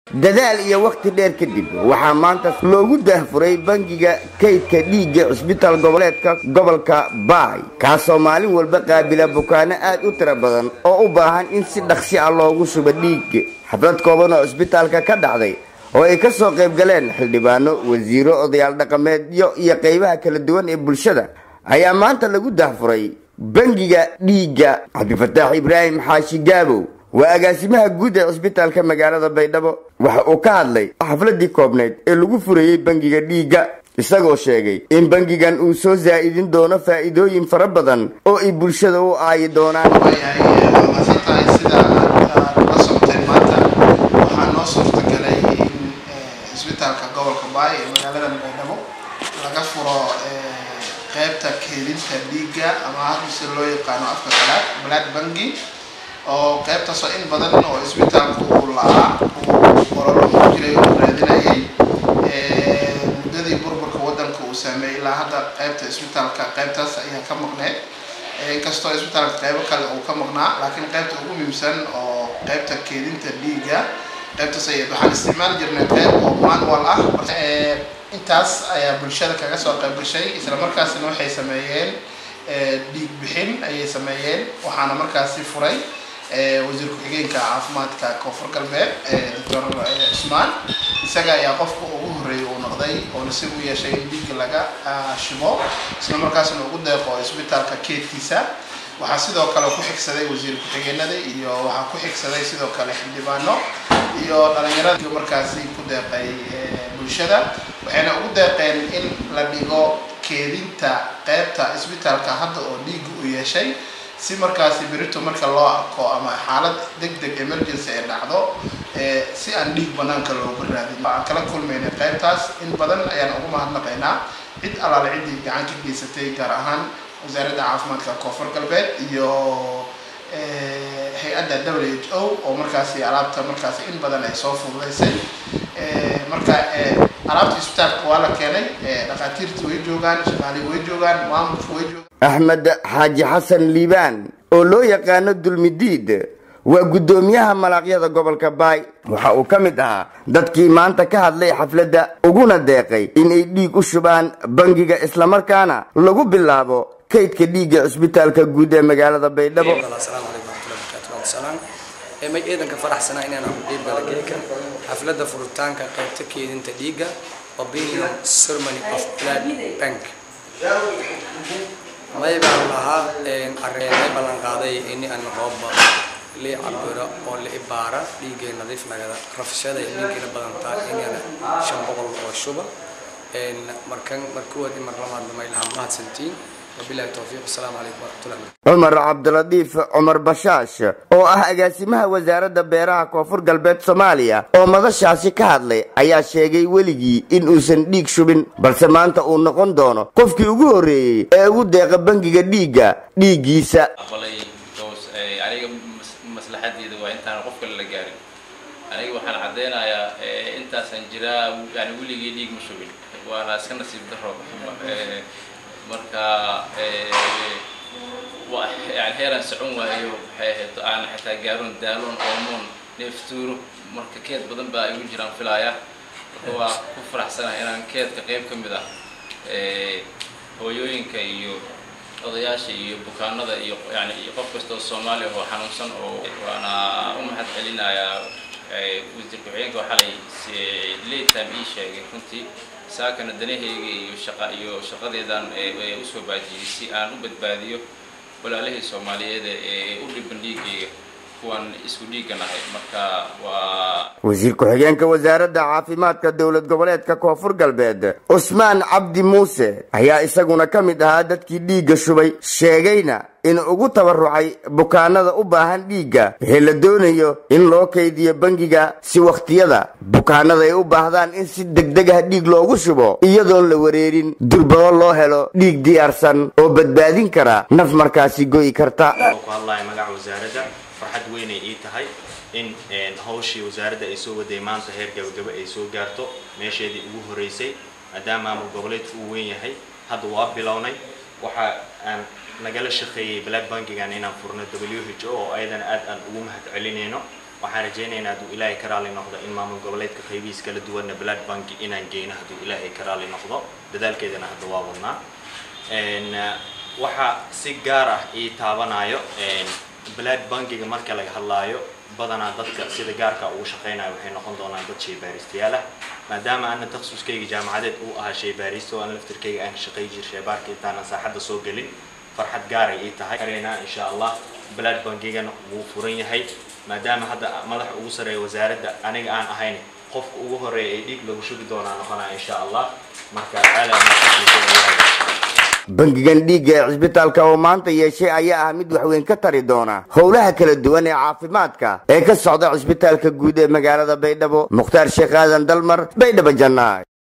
dadaal iyo wakhti dheer kadib waxaa maanta loogu daahfuray bangiga kaydka dhiigga cisbitaal goboleedka gobolka baay kaasoo maalin walba qaabila bukaano aad u tiro badan oo u baahan in si dhaqsi ah loogu shubo dhiig xaflad kooban oo cisbitaalka ka dhacday oo ay ka soo qayb galeen xildhibaano wasiiro odayaal dhaqameedyo iyo qaybaha kala duwan ee bulshada ayaa maanta lagu daahfuray bangiga dhiigga cabdifataax ibraahim xaashi gaabow waa agaasimaha guud ee cisbitaalka magaalada baydhabo waxa uu ka hadlay xafladii koobnayd ee lagu furayey bangiga dhiigga isagoo sheegay in bangigan uu soo zaa'idin doono faa'iidooyin fara badan oo ay bulshada u aayi doonaan masan tahay sida la socoteen maanta waxaa noo suurtagalay in cisbitaalka gobolka baay ee magaalada baydhabo laga furo qeybta keedinta dhiigga ama hadda sida loo yaqaano afka qalaad blood bangi oo qeybtaasoo in badan oo cisbitaalku uu la-aa uu ololo ku jiray uu raadinayay muddadii burburka waddanka uu saameeyey ilaa hadda qeybta cisbitaalka qeybtaas ayaa ka maqneed inkastoo cisbitaalka qeybo kale uu ka maqnaa laakiin qeybta ugu muhiimsan oo qeybta keedinta dhiigga qeybtaas ayayd waxaan isticmaali jirnay qeyb oo manual ah intaas ayaa bulshada kaga soo qayb gashay isla markaasina waxay sameeyeen dhiig bixin ayay sameeyeen waxaana markaasi furay wasiir ku-xigeenka caafimaadka koonfur galbeed doctor cusmaan isaga ayaa qofka ugu horreeyay uu noqday oo nasiib u yeeshay in dhiigga laga shubo isla markaasna ugu deeqo isbitaalka keedkiisa waxaa sidoo kale ku xigsaday wasiir ku-xigeenada iyo waxaa ku xigsaday sidoo kale xildhibaano iyo dhalinyarada markaasi ku deeqay bulshada waxayna ugu deeqeen in la dhigo keedinta qeybta isbitaalka hadda oo dhiigga u yeeshay si markaasi berito marka loo arko ama xaalad deg deg emergency ay dhacdo si aan dhiig banaanka looga raadin aan kala kulmaynay qeybtaas in badan ayaan ugu mahadnaqaynaa cid alaale ciddii gacan ka geysatay gaar ahaan wasaaradda caafimaadka koonfur galbeed iyo hay-adda w h o oo markaasi alaabta markaasi in badan ay soo fududaysay marka alaabta isbitaalka waa la keenay dhakhaatiirta way joogaan shaqaalihi way joogaan maamulka way joogaan axmed xaaji xasan liibaan oo loo yaqaano dulmidiid waa guddoomiyaha malaaqyada gobolka baay waxa uu ka mid ahaa dadkii maanta ka hadlay xafladda uguna deeqay inay dhiig u shubaan bangiga islamarkaana lagu bilaabo kaydka dhiigga cisbitaalka guud ee magaalada baydhabo may ciidanka faraxsanaa inaan aqoqeyb gala geeka xafladda furitaanka qaybta keedinta dhiigga opinion ceremony of blood bank may baan lahaa arrimay ballan qaaday ini aan hooba li cabiro oo la ibaara dhiiggay nadiif nagada rafshada dhiiggayna badantaa inana shan boqol oo shuba markan markuwaad mar labaadna may lahaa mahadsantiin wabilahi towfiiq asalaamu calaykum waraxmatullahi cumar cabdiladiif cumar bashaash oo ah agaasimaha wasaaradda beeraha koonfur galbeed soomaaliya oo madashaasi ka hadlay ayaa sheegay weligii in uusan dhiig shubin balse maanta uu noqon doono qofkii ugu horreeyey ee ugu deeqa bangiga dhiigga dhiiggiisa aniga maslaxadeeda waa intaan qof kale la gaarin aniga waxaan caddeynayaa intaasaan jiraa yani weligii dhiig ma shubin waana iska nasiib daro marka yani heeraan socon waayo waxay ahayd aan xitaa gaaroon daaloon oomoon neeftuuro marka keed badan baa igu jiraan filaaya marka waa ku faraxsanahay inaan keedka qayb ka mid ah hooyooyinka iyo odayaasha iyo bukaanada iyo yani iyo qof kasta oo soomaaliya oo xanuunsan oo waana u mahad celinayaa wasiir ku-xigeenka xalay laytime ii sheegay runtii saakana danahayga iyo shaqa iyo shaqadeedan usoo baajiyey si aan u badbaadiyo walaalihii soomaaliyeed ee u dhiban dhiigayga kuwan isku dhiigan ahay marka waa wasiir ku-xigeenka wasaaradda caafimaadka dowlad goboleedka koonfur galbeed cusmaan cabdi muuse ayaa isaguna ka mid ahaa dadkii dhiigga shubay sheegayna in ugu tabarucay bukaanada u baahan dhiigga wixii la doonayo in loo kaydiyo bangiga si wakhtiyada bukaanada ay u baahdaan in si degdeg ah dhiig loogu shubo iyadoon la wareerin durbado loo helo dhiig diyaarsan oo badbaadin kara naf markaasi go'i karta farxad weynay ii tahay in hawshii wasaaradda ay soo waday maanta heer gabagaba ay soo gaarto meesheedii ugu horeysay maadaama maamul goboleedku uu weyn yahay hadda waa bilownay waxa aan nagala shaqeeyey black bankigan inaan furno w h o oo ayadan aad aan ugu mahad celinayno waxaan rajaynaynaa hadduu ilaahay ka raali noqdo in maamul goboleedka qaybihiis kala duwanna blood banki inaan geyno hadduu ilaahay ka raali noqdo dadaalkeedana hadda waa wadnaa waxaa si gaar ah ii taabanayo blood bankiga marka laga hadlaayo badanaa dadka sida gaarka ugu shaqaynaya waxay noqon doonaan dad shaybaaristayaal ah maadaama ana takhasuskayga jaamacadeed uu ahaa shaybaarista oo aan laftirkayga aan ka shaqay jir shaybaarka intaanan saaxadda soo gelin farxad gaaray ii tahay kareynaa insha allah blood bankigana wuu furan yahay maadaama hadda madaxa ugu sareeya wasaaradda aniga aan ahayn qofka ugu horeeya ee dhiig lagu shubi doonaa noqonaa insha allah marka aala bangigan dhiigga ee cisbitaalka oo maanta yeeshay ayaa ah mid waxweyn ka tari doona howlaha kala duwan ee caafimaadka ee ka socda cisbitaalka guud ee magaalada baydhabo mukhtaar sheekh aadan dalmar baydhabo jannaay